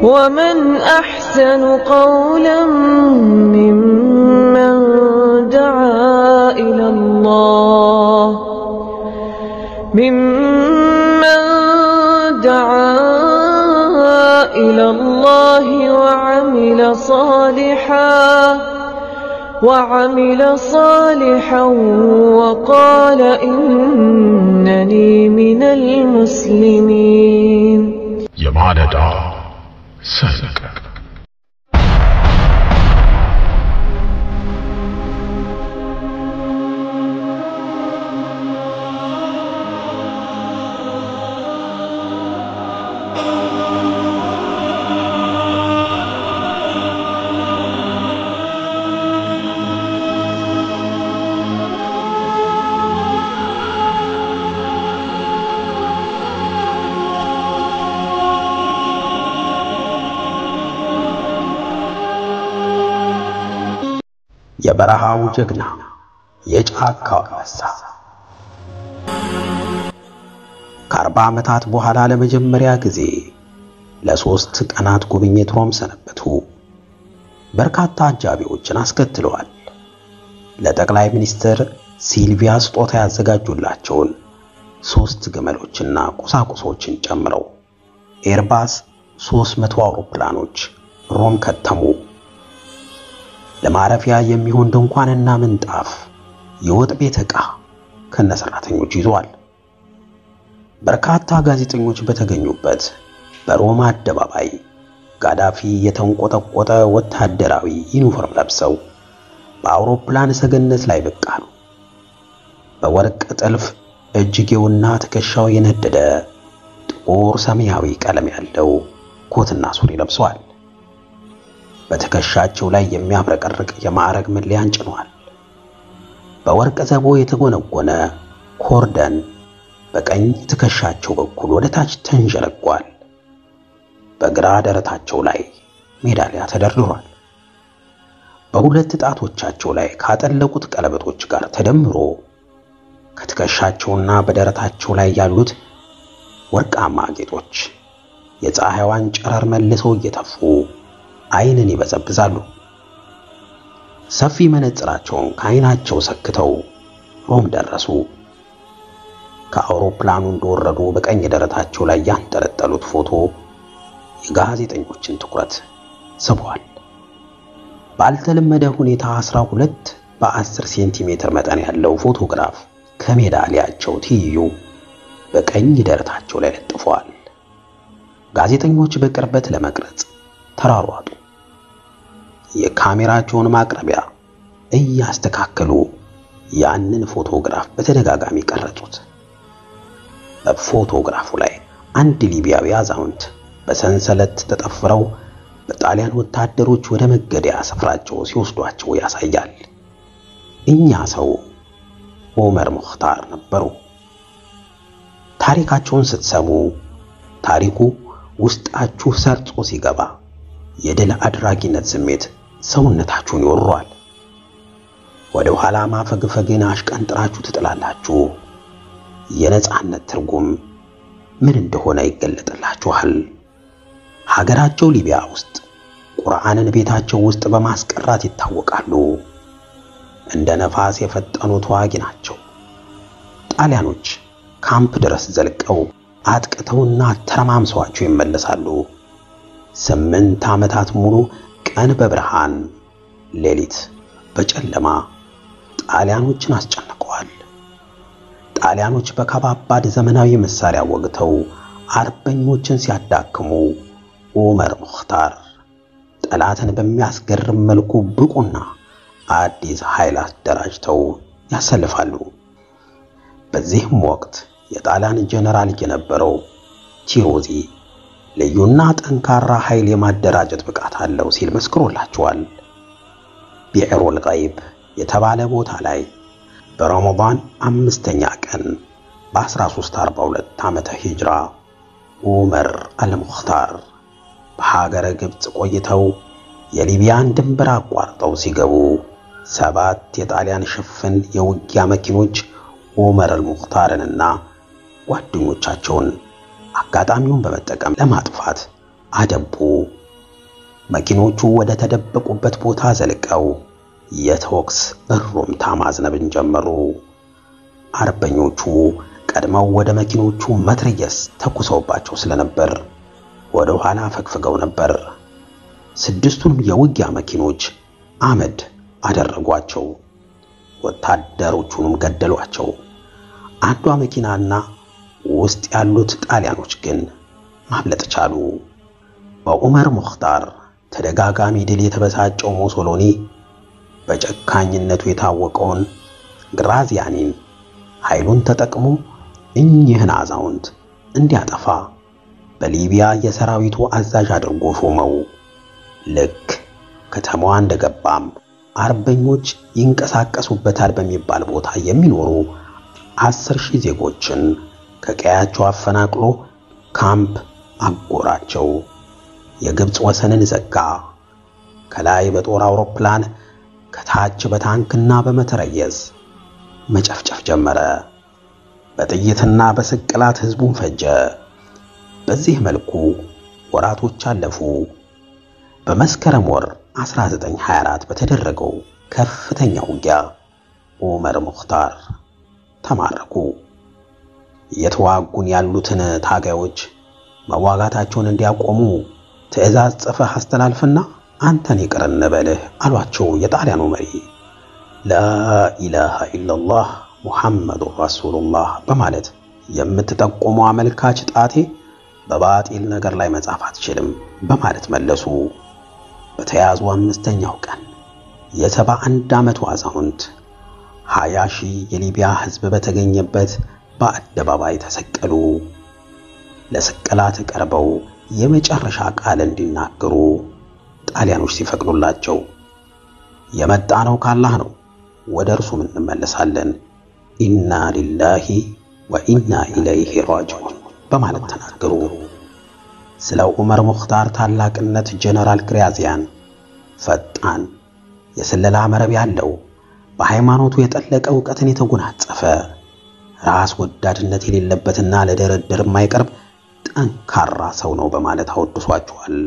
ومن أحسن قولا ممن دعا إلى الله ممن دعا إلى الله وعمل صالحا وعمل صالحا وقال إنني من المسلمين የማለዳ ሰንቅ የበረሃው ጀግና የጫካው አንበሳ ከአርባ ዓመታት በኋላ ለመጀመሪያ ጊዜ ለሶስት ቀናት ጉብኝት ሮም ሰነበቱ። በርካታ አጃቢዎችን አስከትለዋል። ለጠቅላይ ሚኒስትር ሲልቪያ ስጦታ ያዘጋጁላቸውን ሶስት ግመሎችና ቁሳቁሶችን ጨምረው ኤርባስ 300 አውሮፕላኖች ሮም ከተሙ። ለማረፊያ የሚሆን ድንኳንና ምንጣፍ፣ የወጥ ቤት ዕቃ ከነሰራተኞች ይዟል። በርካታ ጋዜጠኞች በተገኙበት በሮማ አደባባይ ጋዳፊ የተንቆጠቆጠ ወታደራዊ ዩኒፎርም ለብሰው በአውሮፕላን ሰገነት ላይ ብቅ አሉ። በወርቅ ጥልፍ እጅጌውና ትከሻው የነደደ ጥቁር ሰማያዊ ቀለም ያለው ኮትና ሱሪ ለብሰዋል። በትከሻቸው ላይ የሚያብረቀርቅ የማዕረግ መለያን ጭነዋል። በወርቅ ዘቦ የተጎነጎነ ኮርደን በቀኝ ትከሻቸው በኩል ወደ ታች ተንዠለጓል። በግራ ደረታቸው ላይ ሜዳሊያ ተደርድሯል። በሁለት ጣቶቻቸው ላይ ካጠለቁት ቀለበቶች ጋር ተደምሮ ከትከሻቸውና በደረታቸው ላይ ያሉት ወርቃማ ጌጦች የፀሐይዋን ጨረር መልሰው እየተፉ ዓይንን ይበዘብዛሉ። ሰፊ መነጽራቸውን ከዓይናቸው ሰክተው ሮም ደረሱ። ከአውሮፕላኑ እንደወረዱ በቀኝ ደረታቸው ላይ ያንጠለጠሉት ፎቶ የጋዜጠኞችን ትኩረት ስቧል። ባልተለመደ ሁኔታ 12 በ10 ሴንቲሜትር መጠን ያለው ፎቶግራፍ ከሜዳሊያቸው ትይዩ በቀኝ ደረታቸው ላይ ለጥፈዋል። ጋዜጠኞች በቅርበት ለመቅረጽ ተሯሯጡ። የካሜራቸውን ማቅረቢያ እያስተካከሉ ያንን ፎቶግራፍ በተደጋጋሚ ቀረጹት። በፎቶግራፉ ላይ አንድ ሊቢያዊ አዛውንት በሰንሰለት ተጠፍረው በጣሊያን ወታደሮች ወደ መገደያ ስፍራቸው ሲወስዷቸው ያሳያል። እኛ ሰው ኦመር ሙኽታር ነበሩ። ታሪካቸውን ስትሰሙ ታሪኩ ውስጣችሁ ሰርጾ ሲገባ የድል አድራጊነት ስሜት ሰውነታችሁን ይወሯል። ወደ ኋላ ማፈግፈግን አሽቀንጥራችሁ ትጥላላችሁ። የነጻነት ትርጉም ምን እንደሆነ ይገለጥላችኋል። ሀገራቸው ሊቢያ ውስጥ ቁርአንን ቤታቸው ውስጥ በማስቀራት ይታወቃሉ። እንደ ነፋስ የፈጠኑ ተዋጊ ናቸው። ጣሊያኖች ካምፕ ድረስ ዘልቀው አጥቅተውና ተረማምሰዋቸው ይመለሳሉ። ስምንት ዓመታት ሙሉ ቀን በብርሃን ሌሊት በጨለማ ጣሊያኖችን አስጨንቀዋል። ጣሊያኖች በከባባድ ዘመናዊ መሳሪያ ወግተው አርበኞችን ሲያዳክሙ ኡመር ሙኽታር ጠላትን በሚያስገርም መልኩ ብቁና አዲስ ኃይል አደራጅተው ያሰልፋሉ። በዚህም ወቅት የጣሊያን ጀነራል የነበረው ቲሮዚ ልዩና ጠንካራ ኃይል የማደራጀት ብቃት አለው ሲል መስክሮላቸዋል። ቢዕሩል ገይብ የተባለ ቦታ ላይ በረመዳን አምስተኛ ቀን በ1342 ዓመተ ሂጅራ ኡመር አልሙኽታር በሀገረ ግብፅ ቆይተው የሊቢያን ድንበር አቋርጠው ሲገቡ ሰባት የጣሊያን ሽፍን የውጊያ መኪኖች ኡመር አልሙኽታርንና ጓደኞቻቸውን አጋጣሚውን በመጠቀም ለማጥፋት አደቡ። መኪኖቹ ወደ ተደበቁበት ቦታ ዘልቀው የተኩስ እሩምታ ማዝነብን ጀመሩ። አርበኞቹ ቀድመው ወደ መኪኖቹ መትረየስ ተኩሰውባቸው ስለነበር ወደ ኋላ ፈግፍገው ነበር። ስድስቱንም የውጊያ መኪኖች አመድ አደረጓቸው። ወታደሮቹንም ገደሏቸው። አንዷ መኪናና ውስጥ ያሉት ጣሊያኖች ግን ማምለጥ ቻሉ። በዑመር ሙኽታር ተደጋጋሚ ድል የተበሳጨው ሞሶሎኒ በጨካኝነቱ የታወቀውን ግራዚያኒን ኃይሉን ተጠቅሞ እኚህን አዛውንት እንዲያጠፋ በሊቢያ የሰራዊቱ አዛዥ አድርጎ ሾመው። ልክ ከተማዋ እንደገባም አርበኞች ይንቀሳቀሱበታል በሚባል ቦታ የሚኖሩ አስር ሺህ ዜጎችን ከቀያቸው አፈናቅሎ ካምፕ አጎራቸው። የግብፅ ወሰንን ዘጋ። ከላይ በጦር አውሮፕላን ከታች በታንክና በመትረየስ መጨፍጨፍ ጀመረ። በጥይትና በስቅላት ሕዝቡን ፈጀ። በዚህ መልኩ ወራቶች አለፉ። በመስከረም ወር 1924 በተደረገው ከፍተኛ ውጊያ ዑመር ሙኽታር ተማረኩ። እየተዋጉን ያሉትን ታጋዮች መዋጋታቸውን እንዲያቆሙ ትዕዛዝ ጽፈህ አስተላልፍና አንተን ይቅር እንበልህ አሏቸው የጣሊያኑ መሪ። ላኢላሃ ኢላላህ ሙሐመዱን ረሱሉላህ በማለት የምትጠቁመው አመልካች ጣቴ በባጢል ነገር ላይ መጻፍ አትችልም በማለት መለሱ። በተያዙ አምስተኛው ቀን የሰባ አንድ ዓመቱ አዛውንት ሀያ ሺህ የሊቢያ ሕዝብ በተገኘበት በአደባባይ ተሰቀሉ። ለስቅላት ቀርበው የመጨረሻ ቃል እንዲናገሩ ጣሊያኖች ሲፈቅዱላቸው የመጣ ነው ካላህ ነው፣ ወደ እርሱም እንመለሳለን፣ ኢና ሊላሂ ወኢና ኢለይሂ ራጂዑን በማለት ተናገሩ። ስለ ዑመር ሙኽታር ታላቅነት ጀነራል ግራዚያን ፈጣን የስለላ መረብ ያለው በሃይማኖቱ የጠለቀ ዕውቀትን የተጎናጸፈ ራስ ወዳድነት የሌለበትና ለድርድር የማይቀርብ ጠንካራ ሰው ነው በማለት አወድሷቸዋል።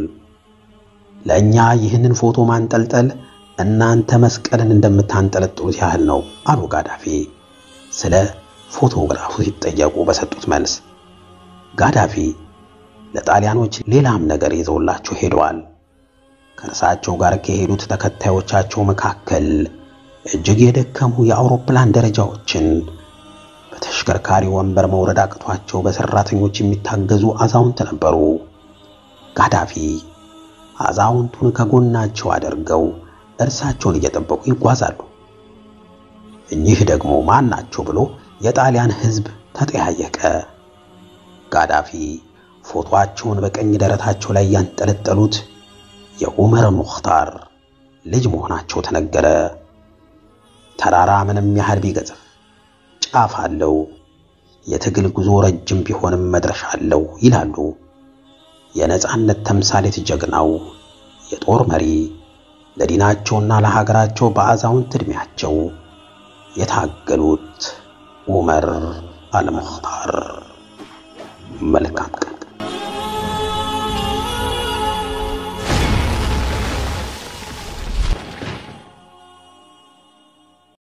ለእኛ ይህንን ፎቶ ማንጠልጠል እናንተ መስቀልን እንደምታንጠለጥሉት ያህል ነው አሉ ጋዳፊ ስለ ፎቶግራፉ ሲጠየቁ በሰጡት መልስ። ጋዳፊ ለጣሊያኖች ሌላም ነገር ይዘውላቸው ሄደዋል። ከእርሳቸው ጋር ከሄዱት ተከታዮቻቸው መካከል እጅግ የደከሙ የአውሮፕላን ደረጃዎችን በተሽከርካሪ ወንበር መውረድ አቅቷቸው በሰራተኞች የሚታገዙ አዛውንት ነበሩ። ጋዳፊ አዛውንቱን ከጎናቸው አድርገው እርሳቸውን እየጠበቁ ይጓዛሉ። እኚህ ደግሞ ማን ናቸው ብሎ የጣሊያን ሕዝብ ተጠያየቀ። ጋዳፊ ፎቶአቸውን በቀኝ ደረታቸው ላይ ያንጠለጠሉት የዑመር ሙኽታር ልጅ መሆናቸው ተነገረ። ተራራ ምንም ያህል ቢገዝፍ ጫፍ አለው፣ የትግል ጉዞ ረጅም ቢሆንም መድረሻ አለው ይላሉ የነጻነት ተምሳሌት ጀግናው የጦር መሪ ለዲናቸውና ለሀገራቸው በአዛውንት ዕድሜያቸው የታገሉት ዑመር አልሙኽታር። መልካም